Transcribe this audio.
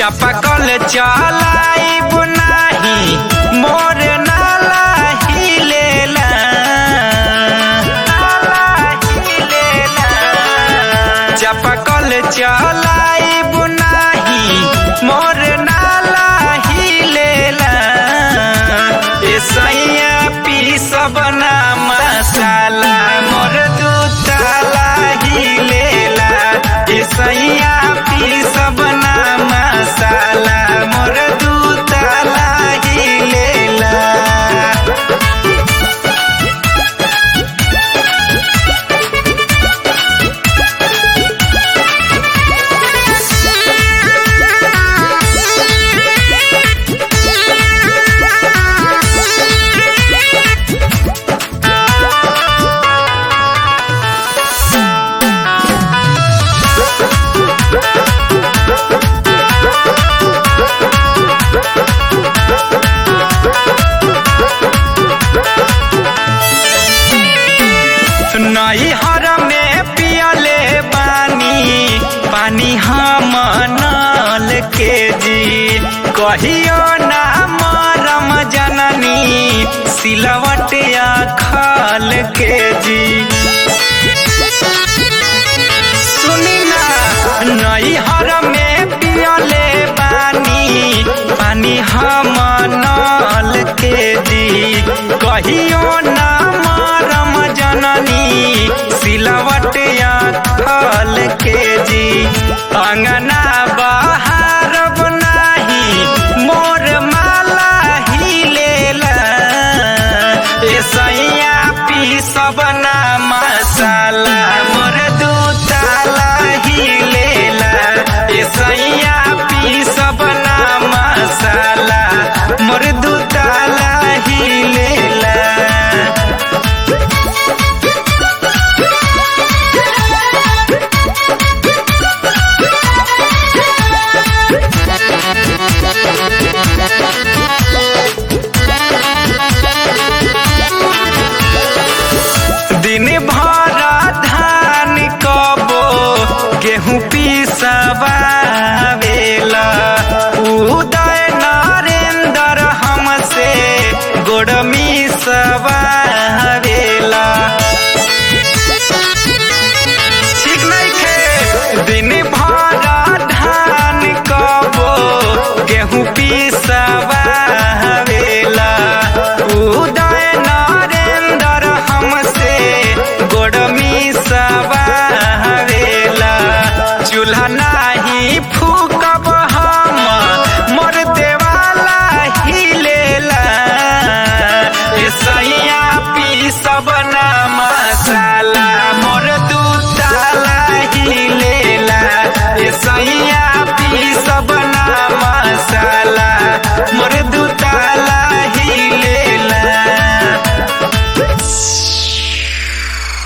चपकल चलाइब नाही मोर नाला हिलेला नाला हिलेला चपकल चलाइब नाही मोर नाला हिलेला ए सैया पी सब ना मसाला मोर दूताला हिलेला ए सैया पी सब ना मसाला मोर दूताला हिलेला नैहर में पियले बानी पानी हम नल के जी कहियो ना मरम जननी सिलवटिया खल के जी सुनी ना नैहर में पियले बानी पानी हम नल के जी कहियो ना मरम जननी सिलवटिया खल के जी अंगना बहार बनाही मोर माला हिलेला ए सैया पी सब ना मसाला मोर दूताला हिलेला ए सैया पी सब ना मसाला मोर दूताला हिलेला दिन भर धान कबो गेहूं पीसवा